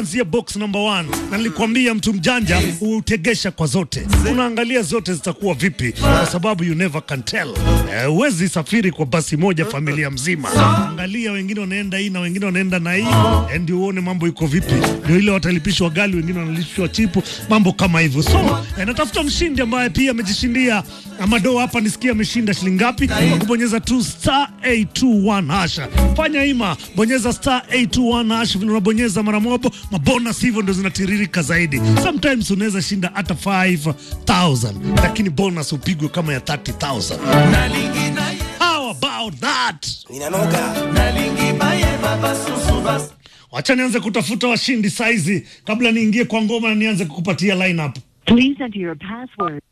Kuanzia box number one, na nilikwambia mtu mjanja hutegesha kwa zote, unaangalia zote zitakuwa vipi, kwa sababu you never can tell. Eh, Huwezi safiri kwa basi moja familia mzima, angalia wengine wanaenda hii na wengine wanaenda na hii, eh, ndio uone mambo iko vipi. Ndio ile watalipishwa gali, wengine wanalipishwa chipu, mambo kama hivyo. So eh, natafuta mshindi ambaye pia amejishindia Amado hapa, nisikia ameshinda shilingi ngapi? Kwa kubonyeza tu star 821 hasha. Fanya ima, bonyeza star 821 hash, vile unabonyeza mara moja, mabonus hivyo ndio zinatiririka zaidi. Sometimes unaweza shinda hata 5000 lakini bonus upigwe kama ya 30000. How about that? Ninanoga. Wacha nianze kutafuta washindi saizi kabla niingie kwa ngoma na nianze kukupatia lineup. Please enter your password.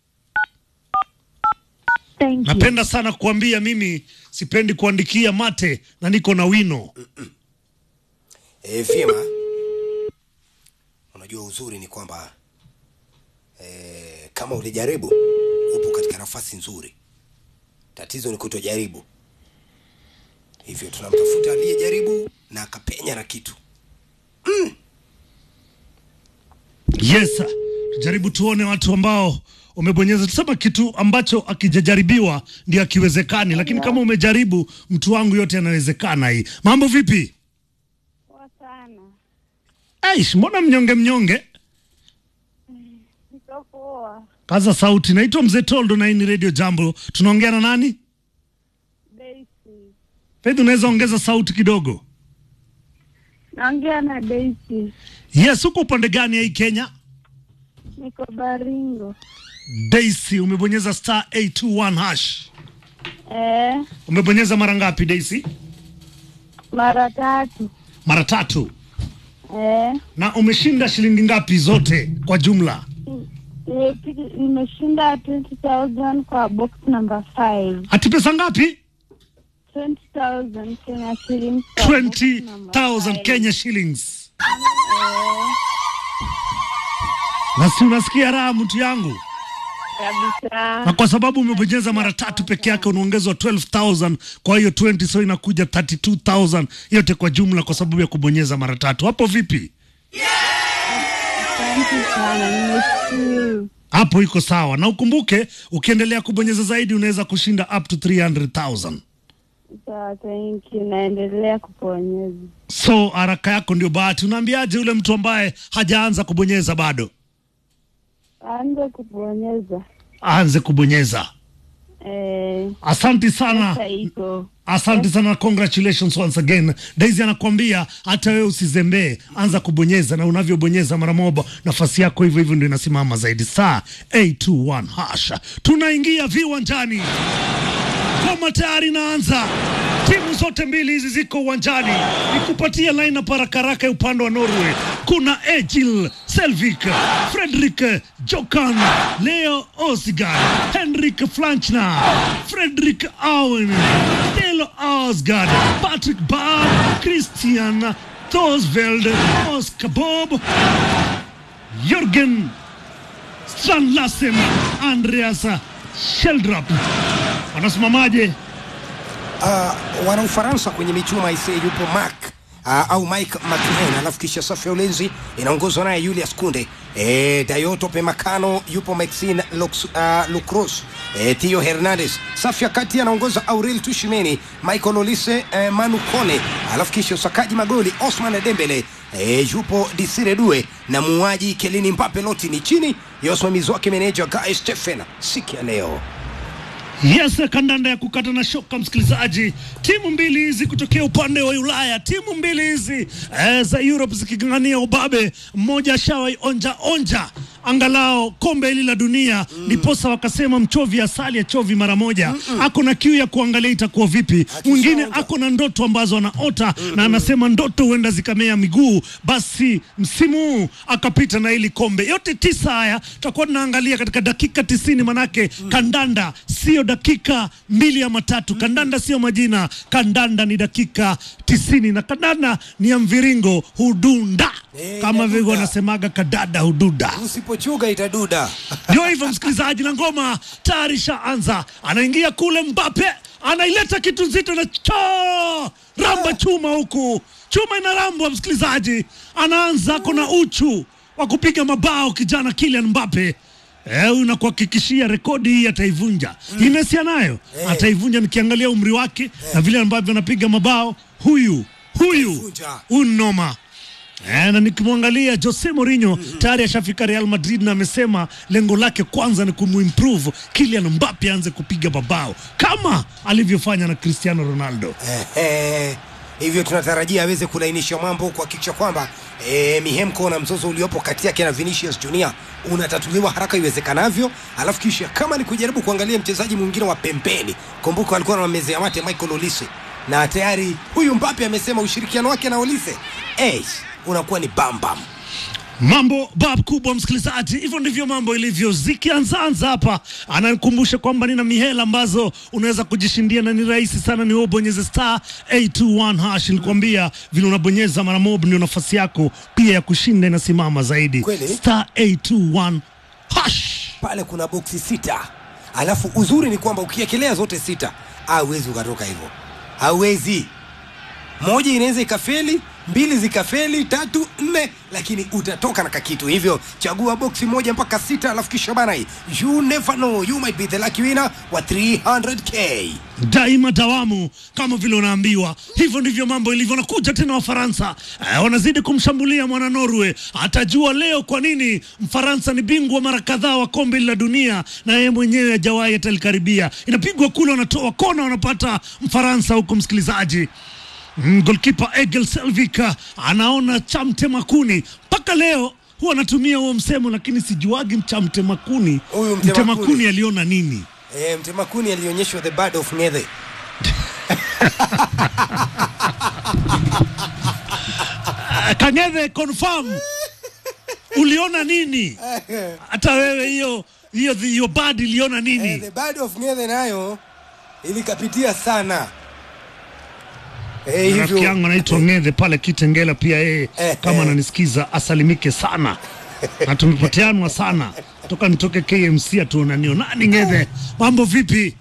Thank you. Napenda sana kuambia mimi sipendi kuandikia mate na niko na wino. E, vyema. Unajua uzuri ni kwamba e, kama ulijaribu upo katika nafasi nzuri. Tatizo ni kutojaribu. Hivyo tunamtafuta aliyejaribu na akapenya na kitu. Yes, sir. tujaribu tuone watu ambao umebonyeza, tusema kitu ambacho akijajaribiwa ndio akiwezekani, lakini kama umejaribu, mtu wangu, yote yanawezekana. Hii mambo vipi? Poa sana. Aish, mbona mnyonge mnyonge? Niko poa. Kaza sauti. Naitwa Mzee Toldo na hii ni Radio Jambo. Tunaongea na nani? Daisy. Faith, unaweza ongeza sauti kidogo? Naongea na Daisy. Yes, uko upande gani ya hii Kenya? Niko Baringo. Daisy, umebonyeza star 821 hash. Eh, Umebonyeza mara ngapi Daisy? mara tatu. Mara tatu. Eh, Na umeshinda shilingi ngapi zote kwa jumla? nimepi- nimeshinda 20,000 kwa box number 5. Ati pesa ngapi? 20,000 Kenya shillings. kwa box number 20,000 five. Kenya shillings. Na si unasikia raha mtu yangu? Kabisa. Na kwa sababu umebonyeza mara tatu peke yake unaongezwa 12,000 kwa hiyo 20 so inakuja 32,000 yote kwa jumla kwa sababu ya kubonyeza mara tatu. Hapo vipi? Asante sana. Nimeshukuru. Hapo iko sawa. Na ukumbuke ukiendelea kubonyeza zaidi unaweza kushinda up to 300,000. Sawa, thank you. Naendelea kuponyeza. So haraka yako ndio bahati. Unaambiaje yule mtu ambaye hajaanza kubonyeza bado? Anze kuponyeza. Aanze kubonyeza. Eh, Asante sana. pesa iko. Asante sana, congratulations once again. Daisy anakuambia hata wewe usizembee, anza kubonyeza, na unavyobonyeza mara moja nafasi yako hivyo hivyo ndio inasimama zaidi. Saa 821 hasha, tunaingia viwanjani, kama tayari inaanza. Timu zote mbili hizi ziko uwanjani, nikupatia lineup haraka haraka ya upande wa Norway. Kuna Egil Selvik, Fredrik Jokan, Leo Osgard, Henrik Flanchner, Fredrik Owen, Delo Osgard, Patrick Bab, Christian Thorsveld, Oscar Bob, Jürgen Strandlassen, Andreas Sheldrup. Wanasimamaje? Uh, wana Ufaransa kwenye michuma ise yupo Mark uh, au Mike McLean, alafu kisha safu ya ulinzi inaongozwa naye Julius Kunde e, Dayoto Pemacano yupo Maxine Lux, uh, Lucros e, Tio Hernandez. Safu ya kati anaongoza Aurel Tushimeni, Michael Olise e, Manu Kone, alafu kisha usakaji magoli Osman Dembele e, yupo Desire Due na muuaji Kelini Mbappe. Loti ni chini ya usimamizi wake meneja Guy Stephen siku ya leo. Yes, kandanda ya kukata na shoka, msikilizaji. Timu mbili hizi kutokea upande wa Ulaya, timu mbili hizi eh, za Europe ziking'ang'ania ubabe, mmoja ashawai onja onja angalau kombe hili la dunia, ndiposa wakasema mchovi asali achovi mara moja. Ako na kiu ya kuangalia itakuwa vipi. Mwingine ako na ndoto ambazo anaota na anasema ndoto huenda zikamea miguu, basi msimu huu akapita na hili kombe. Yote tisa haya tutakuwa tunaangalia katika dakika tisini, manake kandanda sio dakika mbili ama tatu. Kandanda sio majina, kandanda ni dakika tisini na kandanda ni ya mviringo hudunda, Eh, kama vile inaduda. wanasemaga kadada hududa. Usipochuga itaduda. Ndio hivyo msikilizaji, na ngoma tayari shaanza. Anaingia kule Mbappe, anaileta kitu nzito na cho ramba chuma huku chuma inarambwa, msikilizaji, anaanza kona uchu wa kupiga mabao kijana Kylian Mbappe. Eh, unakuhakikishia rekodi hii ataivunja. Mm. Messi anayo ataivunja, nikiangalia umri wake na vile ambavyo anapiga mabao, huyu huyu Ataivunja. unoma Eh, na nikimwangalia Jose Mourinho tayari ashafika Real Madrid na amesema lengo lake kwanza ni kumuimprove Kylian Mbappe aanze kupiga mabao kama alivyofanya na Cristiano Ronaldo. Ehe, hivyo tunatarajia aweze kulainisha mambo kuhakikisha kwamba e, mihemko na mzozo uliopo kati yake na Vinicius Junior unatatuliwa haraka iwezekanavyo, alafu kisha kama ni kujaribu kuangalia mchezaji mwingine wa pembeni, kumbuka walikuwa na mezea mate Michael Olise, na tayari huyu Mbappe amesema ushirikiano wake na Olise eh, unakuwa ni bambam. Mambo bab kubwa, msikilizaji, hivyo ndivyo mambo ilivyo. Zikianzaanza hapa, anakumbusha kwamba nina mihela ambazo unaweza kujishindia na ni rahisi sana, ni wewe bonyeze star 821 hash. Nilikwambia vile unabonyeza mara mob ndio nafasi yako pia ya kushinda inasimama zaidi. Kweli? Star 821 hash. Pale kuna boksi sita, alafu uzuri ni kwamba ukiekelea zote sita hauwezi ukatoka hivyo, hauwezi. Moja inaweza ikafeli, mbili zikafeli, tatu, nne, lakini utatoka na kakitu. Hivyo chagua boksi moja mpaka sita, alafu kisha bana, you never know, you might be the lucky winner wa 300k. daima dawamu kama vile unaambiwa hivyo ndivyo mambo ilivyo nakuja tena wafaransa eh, wanazidi kumshambulia mwana norway atajua leo kwa nini mfaransa ni bingwa mara kadhaa wa kombe la dunia na yeye mwenyewe hajawahi atalikaribia inapigwa kule wanatoa kona wanapata mfaransa huko msikilizaji Mm, golkipa Egil Selvik ah, anaona chamte makuni mpaka leo huwa anatumia huo msemo lakini sijuagi mchamte makuni Huyu mtema mtema kuni. kuni aliona nini E, mtemakuni alionyeshwa the bird of Ng'ethe. Kang'ethe confirm uliona nini? Hata wewe hiyo hiyo hiyo bad iliona Eh, nini? the bird of Ng'ethe nayo ilikapitia sana. Eh, Rafiki yangu anaitwa Ng'ethe pale Kitengela, pia yeye Eh, kama eh. ananisikiza asalimike sana, na tumepoteanwa sana toka nitoke KMC atuonanio. Nani Ng'ethe, mambo vipi?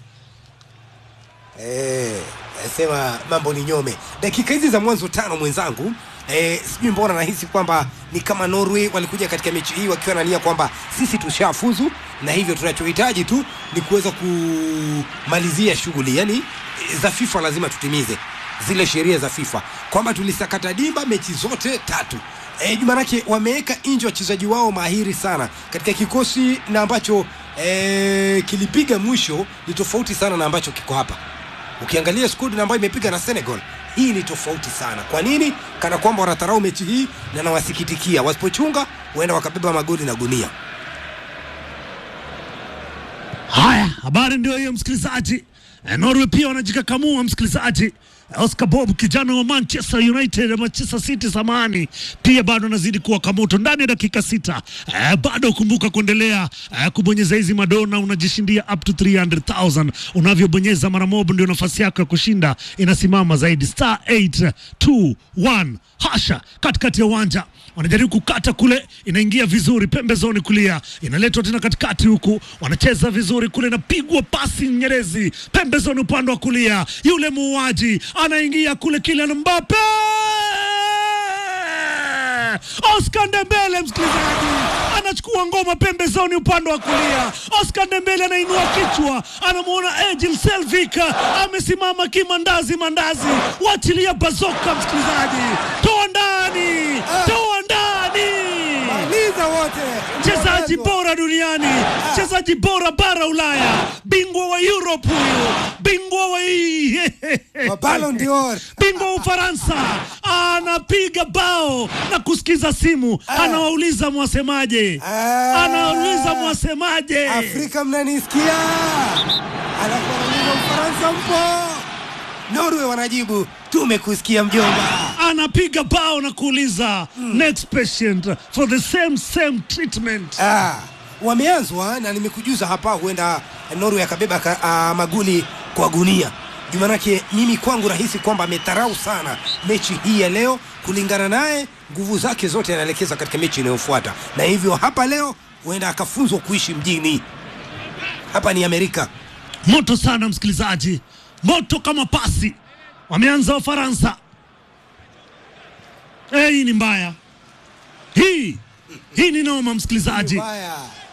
Eh, sema mambo ni nyome. Dakika hizi za mwanzo tano mwenzangu Eh, sijui mbona nahisi kwamba ni kama Norway walikuja katika mechi hii wakiwa na nia kwamba sisi tushafuzu na hivyo tunachohitaji tu ni kuweza kumalizia shughuli, yani eh, za FIFA lazima tutimize zile sheria za FIFA kwamba tulisakata dimba mechi zote tatu. E, manake wameweka nje wachezaji wao mahiri sana katika kikosi na ambacho e, kilipiga mwisho ni tofauti sana na ambacho kiko hapa ukiangalia squad na ambayo imepiga na Senegal hii ni tofauti sana. Kwa nini? Kana kwamba wanadharau mechi hii na nawasikitikia, wasipochunga huenda wakabeba magoli na gunia. Haya, habari ndio hiyo msikilizaji. Eh, Norway pia wanajikakamua msikilizaji. Oscar Bob kijana wa Manchester United, Manchester City samani, pia bado anazidi kuwaka moto ndani ya dakika sita. Eh, bado kumbuka kuendelea eh, kubonyeza hizi madona, unajishindia up to 300,000 unavyobonyeza mara moja, ndio nafasi yako ya kushinda inasimama zaidi. Star 821 hasha katikati ya uwanja wanajaribu kukata kule, inaingia vizuri pembezoni kulia, inaletwa tena katikati huku, wanacheza vizuri kule, inapigwa pasi nyerezi pembezoni upande wa kulia, yule muuaji anaingia kule, Kylian Mbappe Oscar Ndembele, msikilizaji, anachukua ngoma pembezoni upande wa kulia. Oscar Ndembele anainua kichwa, anamwona Ejil Selvik amesimama kimandazi mandazi, wachilia bazoka, msikilizaji, toa ndani, toa ndani Maliza wote. mchezaji bora duniani, mchezaji bora bara Ulaya, bingwa wa Europe huyu, bingwa wa Wa Ballon d'Or. bingwa wa Ufaransa anapiga bao na kusikiza simu, anawauliza mwasemaje, Ah. anawauliza mwasemaje. Afrika mnanisikia? Alafu wanauliza Ufaransa mpo? Norway wanajibu tumekusikia mjomba. anapiga bao na kuuliza next patient for the same same treatment. Ah, wameanzwa na nimekujuza hapa, huenda Norway akabeba ka, ah, magoli kwa gunia. Juu manake mimi kwangu rahisi kwamba amedharau sana mechi hii ya leo. Kulingana naye, nguvu zake zote anaelekeza katika mechi inayofuata, na hivyo hapa leo huenda akafunzwa kuishi mjini. Hapa ni Amerika. Moto sana msikilizaji, moto kama pasi. Wameanza Wafaransa, Eh, hii ni mbaya hii hii ni noma msikilizaji Mbaya.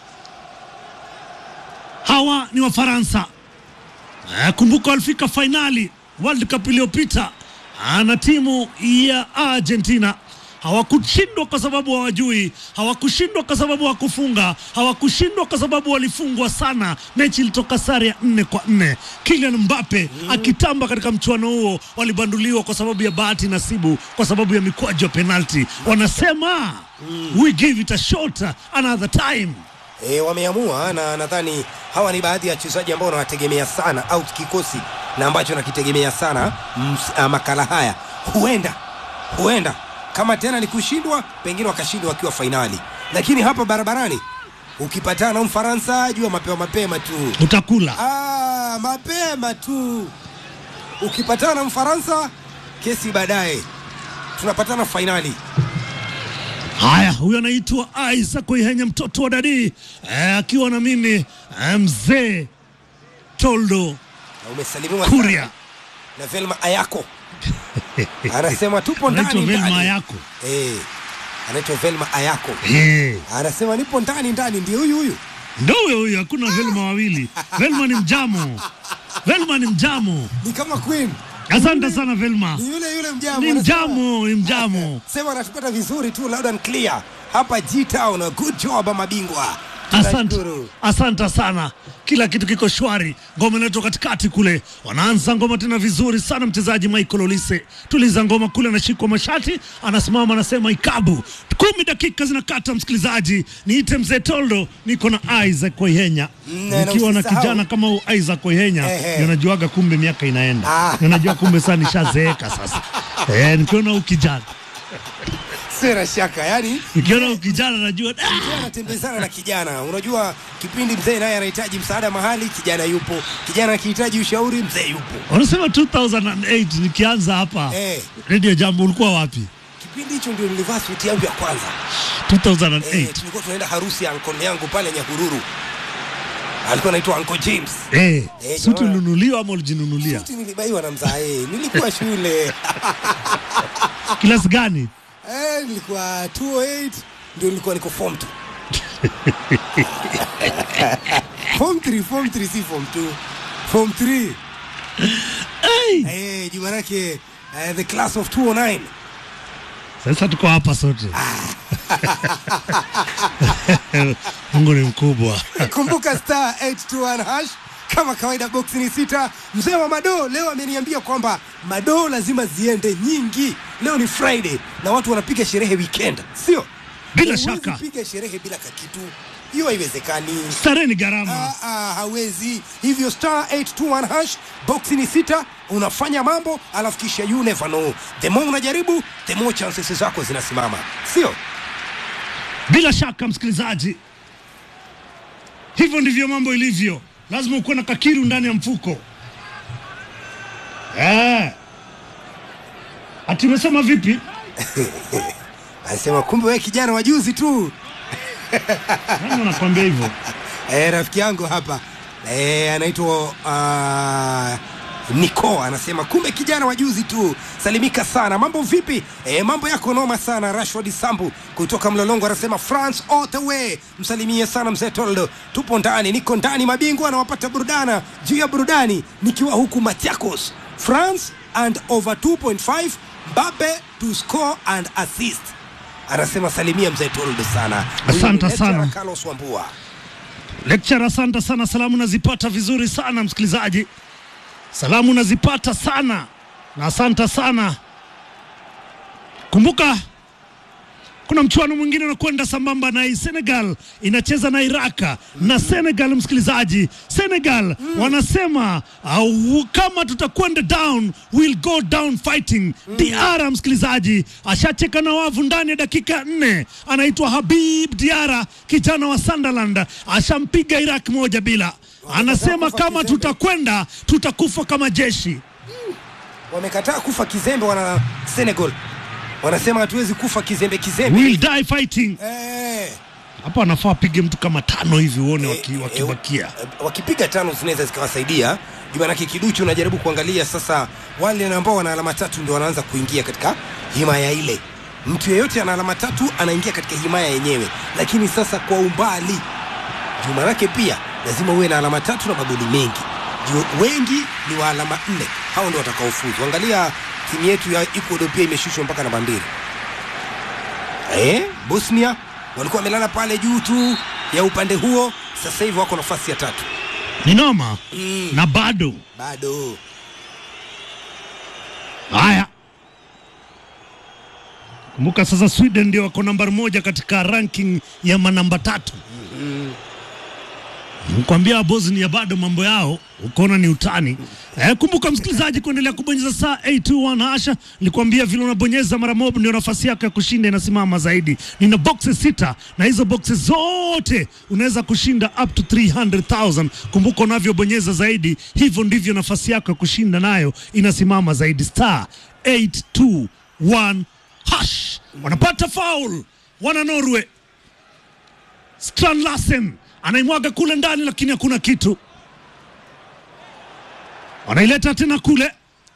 hawa ni wafaransa Eh, kumbuka walifika fainali world cup iliyopita ah, na timu ya argentina hawakushindwa kwa sababu hawajui hawakushindwa kwa sababu hawakufunga hawakushindwa kwa sababu walifungwa sana mechi ilitoka sare ya nne kwa nne kilian mbape akitamba katika mchuano huo walibanduliwa kwa sababu ya bahati nasibu kwa sababu ya mikwaju ya penalti wanasema we give it a shot another time E, wameamua na nadhani hawa ni baadhi ya wachezaji ambao wanawategemea sana au kikosi na ambacho nakitegemea sana ms, a, makala haya huenda huenda kama tena ni kushindwa pengine wakashindwa wakiwa fainali lakini hapa barabarani ukipatana na mfaransa jua mapema mapema tu utakula ah, mapema tu ukipatana na mfaransa kesi baadaye tunapatana fainali Haya, huyo anaitwa Isaac Ihenya, mtoto wa dadi eh, akiwa na mimi eh, mzee Toldo na umesalimiwa Kuria, sana na Velma Ayako anasema tupo anaitwa ndani Velma ndani. yako Eh, anaitwa Velma Ayako eh, anasema nipo ndani ndani, ndio huyu huyu. ndo huyo huyo, hakuna Velma wawili. Velma ni mjamo, Velma ni mjamo. Ni kama Queen, Asante sana Velma, ni yule yule mjamo. ni anasema- mjamo, ni mjamo. Sema anatupata vizuri tu, loud and clear hapa G-Town. Good job mabingwa, Asante, Tunashukuru. asante sana. Kila kitu kiko shwari, ngoma inaletwa katikati kule, wanaanza ngoma tena vizuri sana. Mchezaji Michael Olise tuliza ngoma kule, anashikwa mashati, anasimama, anasema ikabu. Kumi dakika zinakata, msikilizaji, niite mzee Toldo, niko na Isaac Oyenya Mm, na nikiwa na usisahau. kijana kama huyu Isaac Oyenya, Ehe. ndio najuaga kumbe miaka inaenda, Ah. Ndio najua kumbe saa nishazeeka sasa. Eh, nikiona huyu kijana, Sina shaka, yani nikiona huyu kijana najua ah, mzee anatembezana na kijana. Unajua kipindi mzee naye anahitaji msaada mahali, kijana yupo. Kijana akihitaji ushauri, mzee yupo. Wanasema 2008 nikianza hapa Eh. Radio Jambo, ulikuwa wapi? Kipindi hicho ndio nilivaa suti yangu ya kwanza. 2008 Eh, tulikuwa tunaenda harusi ya ankole yangu pale Nyahururu, alikuwa anaitwa Uncle James. eh, Eh, suti jamaa. ulinunuliwa ama ulijinunulia? Suti nilibaiwa na mzae, nilikuwa shule Kilasi gani? eh, nilikuwa 208 ndio nilikuwa niko form 2 form 3 form 3 si form 2 form 3 Hey! eh, juu manake eh, the class of 209 Sasa tuko hapa sote. Mungu ni mkubwa. kumbuka star 821 hash kama kawaida box ni sita mzee wa madoo leo ameniambia kwamba madoo lazima ziende nyingi leo ni friday na watu wanapiga sherehe weekend sio Bila Huwezi shaka. piga sherehe bila kakitu hiyo haiwezekani Starehe ni gharama. Ah, ah, hawezi hivyo star 821 hash box ni sita unafanya mambo alafu kisha you never know the more unajaribu the more chances zako zinasimama sio Bila shaka msikilizaji, hivyo ndivyo mambo ilivyo. Lazima ukuwe na kakiru ndani ya mfuko eh. Ati umesema vipi? anasema kumbe wewe kijana wa juzi tu Nani anakwambia hivyo? Eh, rafiki yangu hapa eh, anaitwa uh, Niko anasema kumbe kijana wa juzi tu, salimika sana. Mambo vipi? Eh, mambo yako noma sana. Rashford Sambu kutoka Mlolongo anasema France all the way, msalimie sana mzee Toldo. Tupo ndani, niko ndani, mabingwa anawapata burudana juu ya burudani, nikiwa huku Machakos. France and over 2.5 Mbappe to score and assist. Anasema salimia mzee Toldo sana. Huyu ni Asante lecturer sana. Carlos Wambua. Lecture, asante sana. Salamu nazipata vizuri sana msikilizaji, salamu nazipata sana na asante sana. Kumbuka kuna mchuano mwingine unakwenda sambamba na hii. Senegal inacheza na Iraka na Senegal, msikilizaji, Senegal wanasema au, kama tutakwenda down we'll go down fighting. Diara msikilizaji ashacheka na wavu ndani ya dakika ya nne, anaitwa Habib Diara, kijana wa Sunderland, ashampiga Iraq moja bila. Anasema kufa kama kizembe. tutakwenda tutakufa kama jeshi. wamekataa kufa kizembe wana Senegal wanasema hatuwezi kufa kizembe kizembe We'll die fighting. eh, Hapa anafaa apige mtu kama tano hivi uone waki- eh, wakibakia. eh, wakipiga tano zinaweza zikawasaidia juu manake kiduchu unajaribu kuangalia sasa wale ambao wana alama tatu ndio wanaanza kuingia katika himaya ile mtu yeyote ana alama tatu anaingia katika himaya yenyewe, lakini sasa kwa umbali juu manake pia lazima uwe na alama tatu na magoli mengi juu wengi ni wa alama nne hao ndio watakaofuzu angalia timu yetu ya ecuador pia imeshushwa mpaka namba mbili eh, bosnia walikuwa wamelala pale juu tu ya upande huo sasa hivi wako nafasi ya tatu Ni noma mm. na bado bado haya. Kumbuka sasa Sweden ndio wako nambari moja katika ranking ya manamba tatu. Nikwambia Bosnia bado mambo yao ukaona ni utani. Eh, kumbuka msikilizaji, kuendelea kubonyeza saa 821 hasha. Nilikwambia vile unabonyeza mara moja ndio nafasi yako ya kushinda inasimama zaidi. Nina boxes sita na hizo boxes zote unaweza kushinda up to 300,000. Kumbuka unavyobonyeza zaidi, hivyo ndivyo nafasi yako ya kushinda nayo inasimama zaidi. Star 821 hash. Wanapata foul wana Norway. Strand Larsen anaimwaga kule ndani, lakini hakuna kitu. Wanaileta tena kule,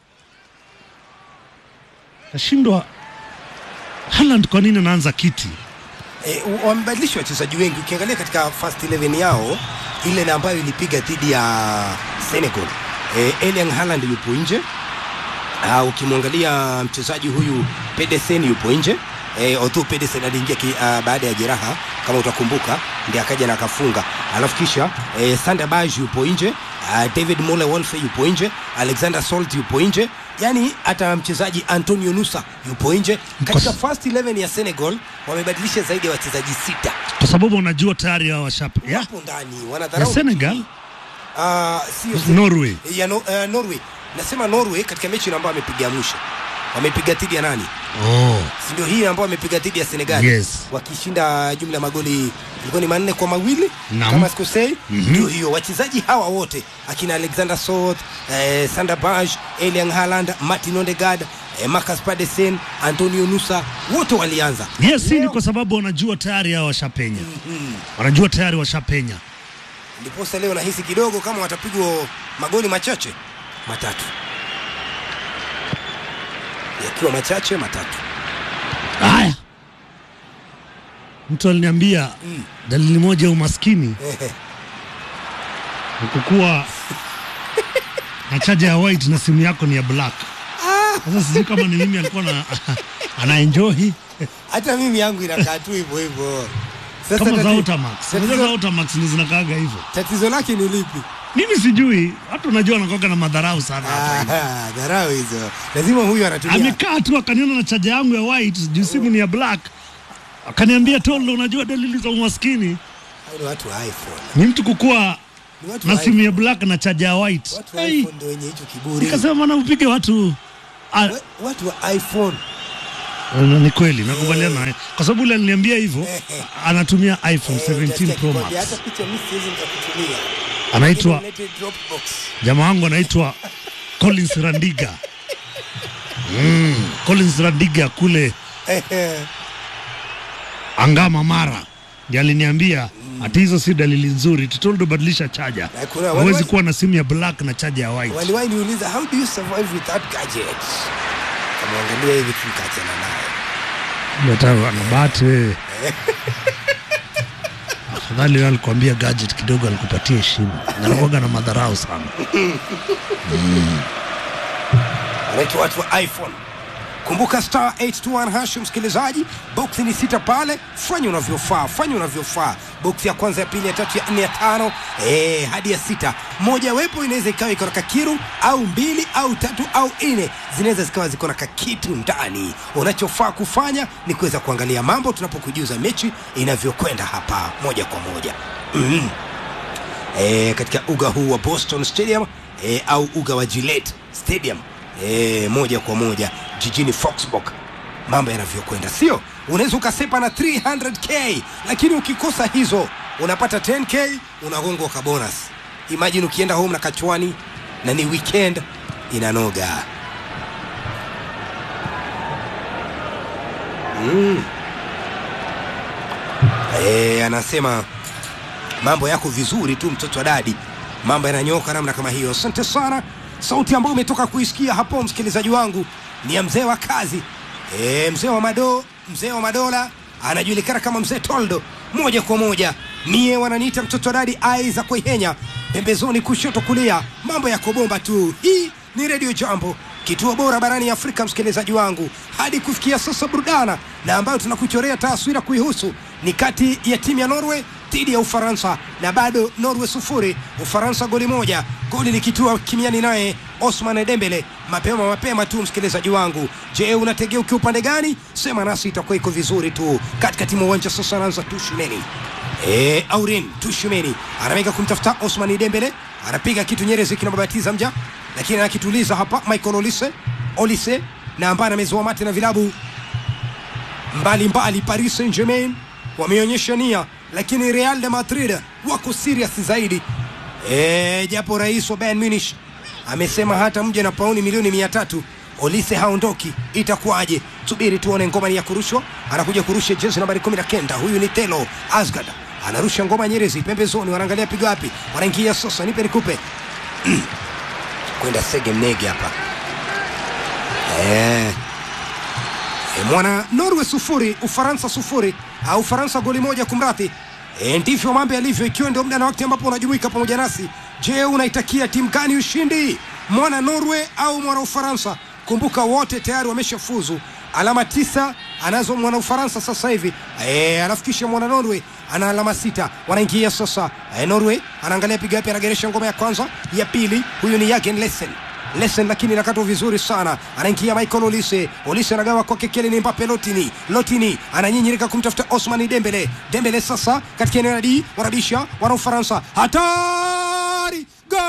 kashindwa. Haaland kwa nini anaanza kiti? E, wamebadilisha wachezaji wengi. Ukiangalia katika first 11 yao ile na ambayo ilipiga dhidi ya Senegal, e, Erling Haaland yupo nje. Uh, ukimwangalia mchezaji huyu Pedersen yupo nje e, although Pedersen aliingia ki, uh, baada ya jeraha kama utakumbuka, ndiye akaja na akafunga. Alafu kisha e, Sander Berge yupo nje uh, David Mole Wolfe yupo nje, Alexander Salt yupo nje, yani hata mchezaji Antonio Nusa yupo nje. Katika first 11 ya Senegal wamebadilisha zaidi ya wachezaji sita Kwa sababu unajua tayari hao washape ya hapo ndani wanadharau ya Senegal uh, sio Norway. ya no, uh, Norway. Nasema Norway katika mechi ambayo amepiga mwisho wamepiga dhidi ya nani? Oh, si ndio hii ambayo wamepiga dhidi ya Senegal Yes. wakishinda jumla ya magoli ilikuwa ni manne kwa mawili Naam. kama sikosei. Mhm. Ndio hiyo wachezaji hawa wote akina Alexander Salt, eh, Sander Berge, Erling Haaland, Martin Odegaard, eh, Marcus Pedersen, Antonio Nusa wote walianza. yes, hii ni Leo- kwa sababu wanajua tayari hao washapenya, wanajua tayari washapenya. Ndiposa leo nahisi kidogo kama watapigwa magoli machache matatu, yakiwa machache matatu. Haya, mtu aliniambia dalili moja ya umaskini Ehe. ni kukuwa na chaja ya white na simu yako ni ya black. Sasa sijui kama ni mimi alikuwa na anaenjoy Hata mimi yangu inakaa tu hivyo hivyo. Sasa kama za tati- Ultramax. Unajua za tatizo, Ultramax ndio zinakaaga hivyo. tatizo lake ni lipi? Mimi sijui, watu unajua wanakuwaga na madharau sana hapa hivi. Ah, dharau hizo. Lazima huyu anatumia Amekaa tu akaniona na chaja yangu ya white, juu simu ni ya black. Akaniambia Tolo, unajua dalili za umaskini Hao ni watu wa iPhone. ni mtu kukuwa Ni watu na wa simu iPhone. ya black na chaja ya white. Watu wa Hey, iPhone ndio wenye hicho kiburi. Nikasema na upige watu ah, We- Watu wa iPhone. Na ni kweli nakubaliana naye kwa sababu ule aliniambia hivyo anatumia iPhone Eh, 17 utasikia Pro kikwambia, Max Hata picha mimi siwezi nikakutumia. anaitwa Inaitwa Dropbox. jamaa wangu anaitwa Collins Randiga mm, Collins Randiga kule Ehe. Angama Mara ndiye aliniambia ati hizo si dalili nzuri, tutoldo badilisha chaja, Na kuna wale- hawezi kuwa na simu ya black na chaja ya white. Waliwahi niuliza how do you survive without gadgets? Kamwangalia hivi tu nikaachana naye. Hata anabate wewe. Afadhali wewe alikwambia gadget kidogo, alikupatia heshima. Anakuwaga na madharau sana. wanaitwa watu wa iphone kumbuka star 821 hash msikilizaji boksi ni sita pale fanya unavyofaa fanya unavyofaa boksi ya kwanza ya pili ya tatu ya nne ya tano eh, hadi ya sita moja wepo inaweza ikawa iko na kakiru au mbili au tatu au nne zinaweza zikawa ziko na kakitu ndani unachofaa kufanya ni kuweza kuangalia mambo tunapokujuza mechi inavyokwenda hapa moja kwa moja mm e, katika uga huu wa Boston Stadium e, au uga wa Gillette Stadium e, moja kwa moja jijini Foxborough mambo yanavyokwenda, sio? Unaweza ukasepa na 300k lakini ukikosa hizo unapata 10k unagongwa ka bonus. Imagine ukienda home na kachwani na ni weekend inanoga. Mm. E, anasema mambo yako vizuri tu mtoto wa dadi mambo yananyoka namna kama hiyo asante sana sauti ambayo umetoka kuisikia hapo msikilizaji wangu ni ya mzee wa kazi e, mzee wa madoo mzee wa madola anajulikana kama mzee Toldo, moja kwa moja mie wananiita mtoto dadi Aiza Kuihenya, pembezoni kushoto kulia, mambo yako bomba tu. Hii ni redio Jambo, kituo bora barani Afrika, msikilizaji wangu, hadi kufikia sasa burudana na ambayo tunakuchorea taswira kuihusu ni kati ya timu ya Norway dhidi ya Ufaransa na bado Norway sufuri Ufaransa goli moja, goli likitua kimiani naye Osman Dembele mapema mapema tu. Msikilizaji wangu, je, unategea ukiwa upande gani? Sema nasi, itakuwa iko vizuri tu. Katikati mwa uwanja sasa anaanza Tushimeni e, Aurin Tushimeni anamega kumtafuta Osman Dembele, anapiga kitu Nyerezi kinababatiza mja, lakini anakituliza hapa Michael Olise Olise na ambaye amezoa mate na vilabu mbalimbali Paris Saint-Germain wameonyesha nia, lakini Real de Madrid wako serious zaidi. E, japo rais wa Bayern Munich amesema hata mje na pauni milioni mia tatu Olise haondoki, itakuwaje? Subiri tuone. Ngoma ni ya kurushwa, anakuja kurusha jezi nambari kumi na kenda. Huyu ni Telo Asgard, anarusha ngoma Nyerezi pembezoni, wanaangalia pigo wapi, wanaingia sasa, nipe nikupe kwenda Sege Mnege hapa eh. E, mwana Norway sufuri Ufaransa sufuri au Ufaransa goli moja kumradhi. E, ndivyo mambo yalivyo, ikiwa ndio muda na wakati ambapo unajumuika pamoja nasi. Je, unaitakia timu gani ushindi, mwana Norway au mwana Ufaransa? Kumbuka wote tayari wameshafuzu, alama tisa anazo mwana Ufaransa sasa hivi e, alafu kisha mwana Norway ana alama sita. Wanaingia sasa e, Norway anaangalia piga yapi, anageresha ngoma ya kwanza, ya pili. Huyu ni Jürgen Lesen Lesen lakini inakatwa vizuri sana, anaingia Michael Olise. Olise anagawa kwake Kylian Mbappe. Lotini Lotini ananyinyirika kumtafuta Osman Dembele. Dembele sasa katika eneo la D, wanabisha wana Ufaransa, hatari gol!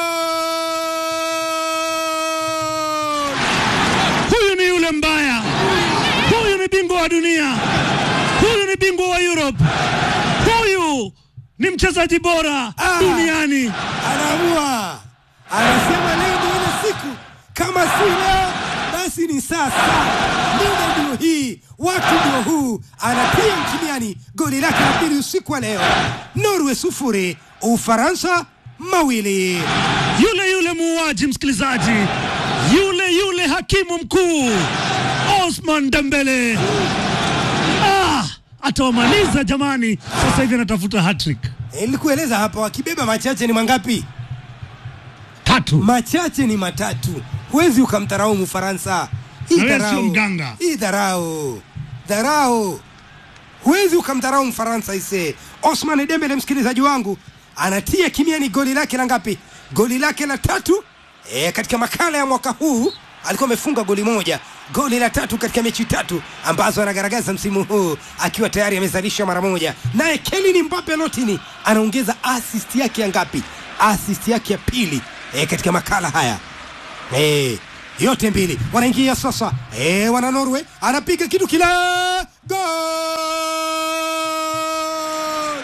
Huyu ni yule mbaya, huyu ni bingwa wa dunia, huyu ni bingwa wa Europe, huyu ni mchezaji bora Ah. duniani. Anaamua, anasema leo ndio ile siku, kama si leo basi ni sasa. Muda ndio hii, watu ndio huu. Anatia mkimiani goli lake la pili usiku wa leo. Norway sufuri, Ufaransa mawili. yule yule muuaji, msikilizaji, yule yule hakimu mkuu Osman Dembele. Ah, atawamaliza jamani. Sasa hivi anatafuta hattrick Eh, Nilikueleza hapa, wakibeba machache ni mangapi? tatu. Machache ni matatu. Huwezi ukamdharau Mfaransa. Hii Na wewe dharau. sio mganga. Hii dharau. Dharau. Huwezi ukamdharau Mfaransa ise. Osman Dembele, msikilizaji wangu, anatia kimiani goli lake la ngapi? Goli lake la tatu. E, katika makala ya mwaka huu alikuwa amefunga goli moja, goli la tatu katika mechi tatu ambazo anagaragaza msimu huu akiwa tayari amezalisha mara moja. Naye Kylian Mbappe Lotini anaongeza assist yake ya ngapi? Assist yake ya pili e, katika makala haya e, yote mbili wanaingia sasa. E, wana Norway anapiga kitu kila gol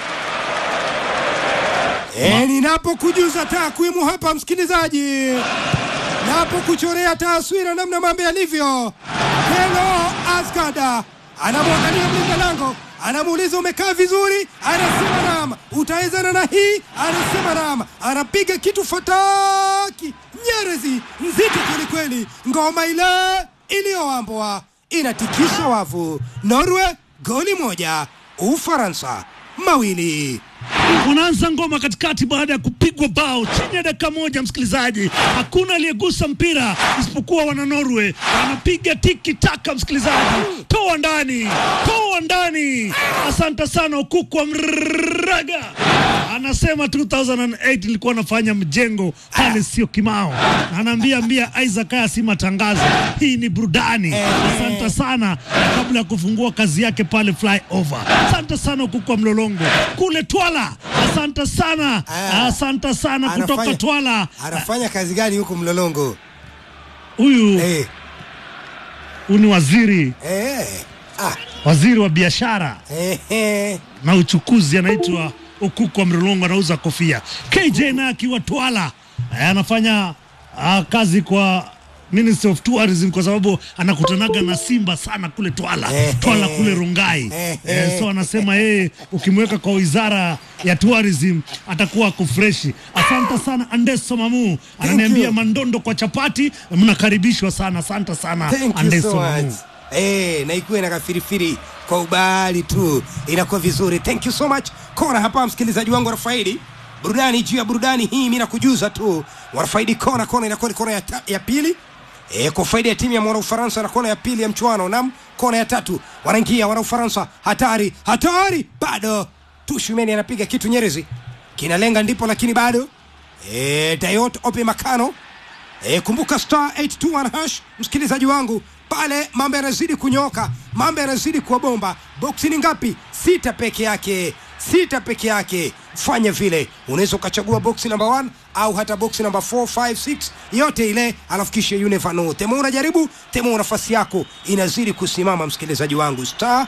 E, ninapokujuza takwimu hapa msikilizaji, napokuchorea taswira namna mambo yalivyo, Hello Asgada anamwangalia mlinda lango, anamuuliza umekaa vizuri, anasema naam. Utawezana na hii, anasema naam. Anapiga kitu fataki, Nyerezi nzito kwelikweli, ngoma ile iliyowambwa inatikisha wavu. Norway goli moja, Ufaransa mawili. Wanaanza ngoma katikati baada ya kupigwa bao chini ya dakika moja. Msikilizaji, hakuna aliyegusa mpira isipokuwa wana Norway, wanapiga tiki taka. Msikilizaji, toa ndani, toa ndani. Asante sana Okuku wa Mraga anasema 2008 nilikuwa nafanya mjengo pale, sio Kimao, na anaambia mbia Isaac, haya si matangazo, hii ni burudani. Asante sana, kabla ya kufungua kazi yake pale flyover. Asante sana Okuku wa Mlolongo kule Twala. Asante sana, Ah. asante sana kutoka Anafanya- Twala. Anafanya kazi gani huku Mlolongo? Huyu Eh, huyu ni waziri eh, ah, waziri wa biashara eh, eh. na uchukuzi anaitwa Okuku wa Mlolongo, anauza kofia. KJ naye akiwa Twala eh, anafanya ah, kazi kwa Ministry of Tourism kwa sababu anakutanaga na Simba sana kule Twala, Eh, Twala eh. kule Rongai. Eh, Eh, so anasema yeye ukimweka kwa wizara ya tourism atakuwa ako freshi. Asante sana Andeso Mamu ananiambia you. mandondo kwa chapati, mnakaribishwa sana. Asante sana Thank you Andeso so Mamu. much. eh, na ikuwe na kafirifiri kwa ubali tu, inakuwa vizuri. Thank you so much. Kona hapa, msikilizaji wangu Rafaidi, burudani juu ya burudani hii, mimi nakujuza tu Warafaidi kona kona inakuwa ni kona ya, ta, ya pili e, kwa faida ya timu ya mwana Ufaransa na kona ya pili ya mchuano. Nam kona ya tatu wanaingia wana Ufaransa, hatari hatari, bado Tushumeni anapiga kitu Nyerezi kinalenga ndipo, lakini bado e, Dayot Ope Makano e, kumbuka star 821 hash, msikilizaji wangu pale, mambo yanazidi kunyoka, mambo yanazidi kuwa bomba. Boksi ni ngapi? Sita peke yake, sita peke yake. Fanya vile, unaweza ukachagua boksi namba 1 au hata boksi namba 4 5 6 yote ile, alafu kisha you never know. Temo unajaribu, temo nafasi yako inazidi kusimama, msikilizaji wangu, star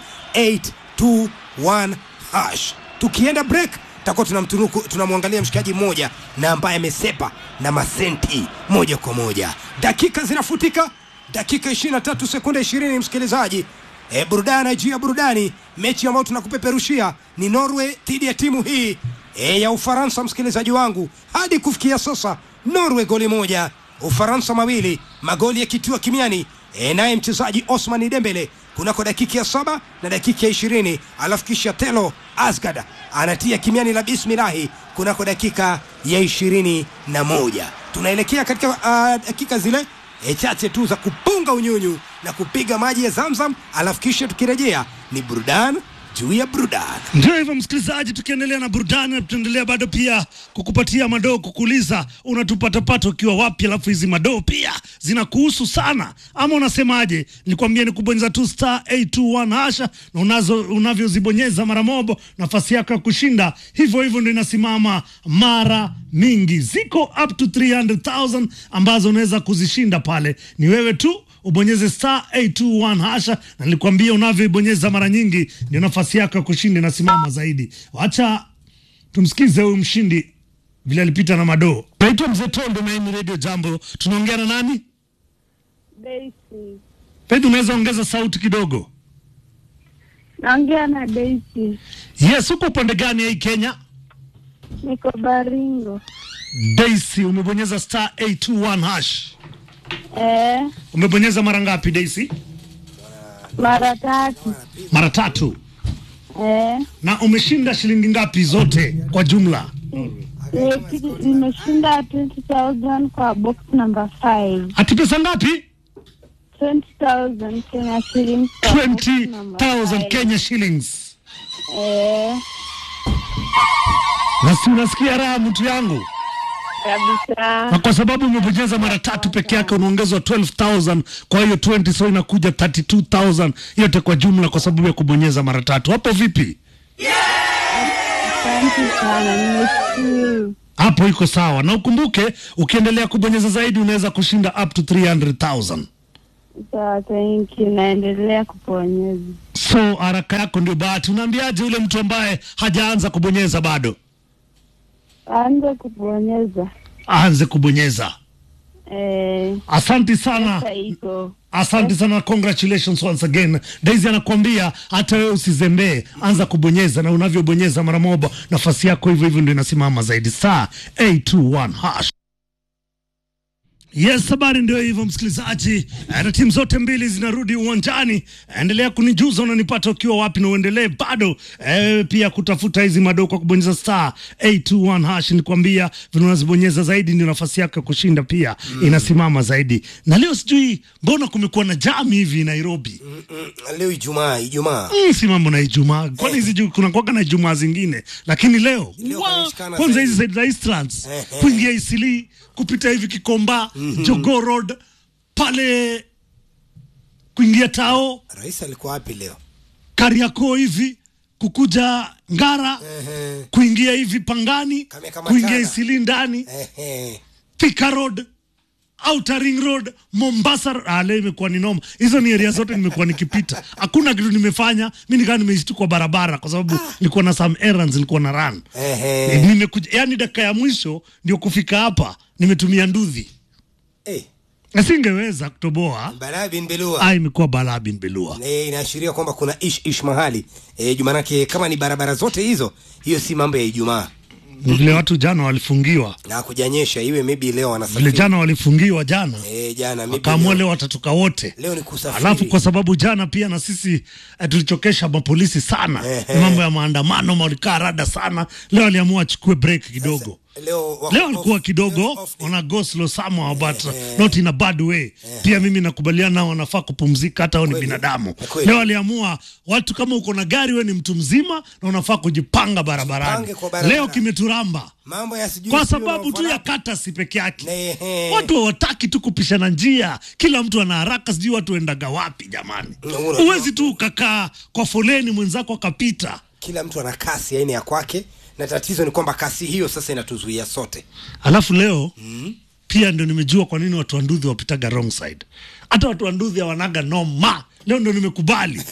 821 hash. Tukienda break takuwa tunamtunuku tunamwangalia mshikaji mmoja na ambaye amesepa na masenti moja kwa moja. Dakika zinafutika, dakika 23 sekunde 20, msikilizaji. E, burudani juu ya burudani. Mechi ambayo tunakupeperushia ni Norway dhidi ya timu hii e, ya Ufaransa, msikilizaji wangu. Hadi kufikia sasa Norway goli moja, Ufaransa mawili, magoli yakitiwa kimiani e, naye mchezaji Osman Dembele kunako dakika ya saba na dakika ya ishirini alafu kisha Telo Asgard anatia kimiani la bismilahi kunako dakika ya ishirini na moja tunaelekea katika uh, dakika zile e, chache tu za kupunga unyunyu na kupiga maji ya Zamzam, alafu kisha tukirejea ni burudani juu ya burudani. Ndio hivyo msikilizaji, tukiendelea na burudani, na tutaendelea bado pia kukupatia madoo, kukuuliza unatupatapata ukiwa wapi, alafu hizi madoo pia zinakuhusu sana, ama unasemaje? Nikwambia ni kubonyeza tu star 821 hasha, na unazo unavyozibonyeza mara mobo, nafasi yako ya kushinda hivyo hivyo ndio inasimama mara mingi, ziko up to 300,000 ambazo unaweza kuzishinda pale, ni wewe tu ubonyeze star 821 hasha, na nilikwambia unavyoibonyeza mara nyingi ndio nafasi yako ya kushinda inasimama zaidi. Wacha tumsikize huyu mshindi vile alipita na madoo. Naitwa Mzee Tondo na hii ni Radio Jambo. Tunaongea na nani? Daisy. Pedro, unaweza ongeza sauti kidogo? Naongea na Daisy. Yes, uko upande gani ya hii Kenya? Niko Baringo. Daisy, umebonyeza star 821 hash. Eh, Umebonyeza mara ngapi Daisy? mara tatu. Mara tatu. Eh, Na umeshinda shilingi ngapi zote kwa jumla? eh, kitu- nimeshinda 20,000 kwa box number 5. Ati pesa ngapi? 20,000 Kenya shillings kwa box number 20,000 five. Kenya shillings. Eh, Na si unasikia raha mtu yangu? kabisa. na kwa sababu umebonyeza mara tatu peke yake unaongezwa 12000 kwa hiyo 20 so inakuja 32000 yote kwa jumla kwa sababu ya kubonyeza mara tatu hapo vipi Asante sana, nimeshukuru. hapo iko sawa na ukumbuke ukiendelea kubonyeza zaidi unaweza kushinda up to 300000 Sawa, thank you. Naendelea kuponyeza. so haraka yako ndio bahati unaambiaje yule mtu ambaye hajaanza kubonyeza bado Aanze kuponyeza. aanze kubonyeza Eh, asanti sana pesa iko. Asante sana, congratulations once again. Daisy anakuambia hata wewe usizembee, anza kubonyeza, na unavyobonyeza mara moja nafasi yako hivyo hivyo ndio inasimama zaidi. Star 821 hash. Yes, habari ndio hivyo msikilizaji, Eh, na timu zote mbili zinarudi uwanjani. Endelea kunijuza unanipata ukiwa wapi, na uendelee bado eh, pia kutafuta hizi madoo kwa kubonyeza star 821 hash. Nikwambia vile unazibonyeza zaidi ndio nafasi yako ya kushinda pia inasimama zaidi. Na leo sijui mbona kumekuwa na jam hivi Nairobi. Mm, leo Ijumaa, Ijumaa Mm, si mambo na Ijumaa, kwani hizi ju- kuna kuwaga na Ijumaa zingine, lakini leo Leo wa- kumeshikana kwanza zaidi. hizi zaidi za Easterlands Eh, eh. kuingia Isili kupita hivi Kikomba Jogoo Road pale kuingia Tao rais alikuwa wapi leo? Kariakoo hivi kukuja Ngara Ehe, kuingia hivi Pangani Kame kama kuingia chana. Isili ndani ehe. Thika Road Outer Ring Road Mombasa. Ah, leo imekuwa ni noma. Hizo ni area zote nimekuwa nikipita, hakuna kitu nimefanya. Mi nikaa nimeishi kwa barabara, kwa sababu nilikuwa na some errands nilikuwa na run. Ehe. Nimekuja yani, dakika ya mwisho ndio kufika hapa, nimetumia nduthi, Eh, nasingeweza kutoboa. Balaa bin Belua. Ah, imekuwa balaa bin belua. Eh, inaashiria kwamba kuna ish ish mahali eh, jumanake kama ni barabara zote hizo, hiyo si mambo ya Ijumaa. Ni vile watu jana walifungiwa, na kujanyesha iwe maybe leo vile wanasafiri jana walifungiwa jana, eh, jana maybe wakaamua leo, leo watatoka wote. leo ni kusafiri Alafu kwa sababu jana pia na sisi eh, tulichokesha mapolisi sana, Ehe. mambo ya maandamano, walikaa rada sana. Leo aliamua achukue break kidogo. leo wako leo alikuwa off- kidogo leo off day. wana go slow somehow but not in a bad way pia mimi nakubaliana nao wanafaa kupumzika hata wao ni Kweli. binadamu Kweli. leo aliamua watu kama uko na gari we ni mtu mzima na unafaa kujipanga barabarani Jipange kwa barabara. leo kimeturamba mambo ya sijui kwa sijui sababu tu ya wanaofanana. kata si peke yake Ehe. watu hawataki tu kupishana njia kila mtu ana haraka sijui watu endaga wapi jamani Unajua- huwezi tu ukakaa kwa foleni mwenzako akapita kila mtu ana kasi aina ya kwake na tatizo ni kwamba kasi hiyo sasa inatuzuia sote alafu leo pia ndio nimejua kwa nini watu wa ndudhi wapitaga wrong side hata watu wa ndudhi hawanaga noma leo ndo nimekubali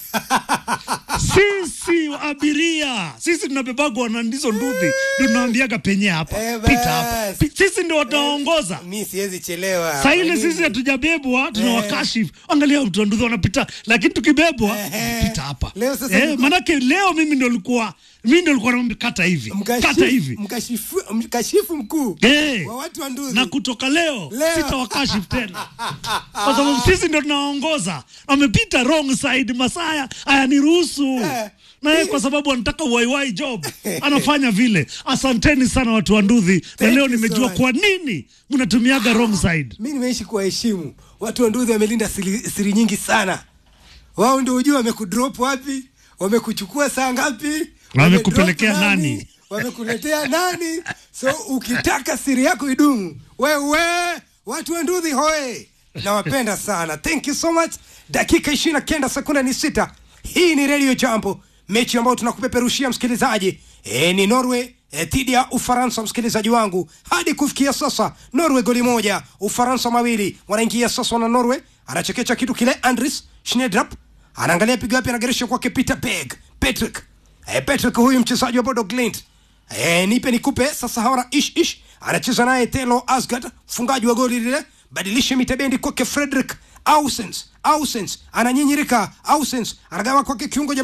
sisi abiria sisi tunabebagwa na ndizo ndudhi ndio tunaambiaga penye hapa Eh, pita hapa bas. Pi- sisi ndio wataongoza mi siwezi chelewa saa ile Kwa nini? sisi hatujabebwa tunawakashifu angalia mtu wa ndudhi wanapita lakini tukibebwa Ehe. pita hapa Leo sasa eh, niko- manake leo mimi ndo likuwa mimi ndo likuwa naambia kata hivi Mkashifu- kata hivi mkashifu- mkashifu mkuu Eh. wa watu wa nduzi na kutoka leo, Leo. sitawakashifu tena kwa sababu sisi ndio tunaongoza. Wamepita wrong side, Masaya hayaniruhusu Eh. na yeye kwa sababu anataka waiwai job anafanya vile. Asanteni sana watu wa Ndudhi, na Thank leo you so nimejua much. kwa nini mnatumiaga wrong side. mi nimeishi kuwaheshimu watu wa nduzi wamelinda siri, siri nyingi sana wao ndio ujua wamekudrop wapi wamekuchukua saa ngapi Wamekupelekea wamedrop nani? wamekuletea nani so ukitaka siri yako idumu wewe watu wa ndudhi hoe nawapenda sana thank you so much dakika ishiri na kenda sekunde ni sita hii ni redio jambo mechi ambayo tunakupeperushia msikilizaji e, ni norway e, dhidi ya ufaransa msikilizaji wangu hadi kufikia sasa norway goli moja ufaransa mawili wanaingia sasa na norway anachekecha kitu kile andris schnedrap anaangalia pigo yapi anageresha kwake peter beg patrick e, patrick huyu mchezaji wa bodo glint e, nipe nikupe sasa hawana ish ish anacheza naye telo asgard mfungaji wa goli lile badilishe mitabendi kwake frederick ausens ausens ananyinyirika ausens anagawa kwake kiungo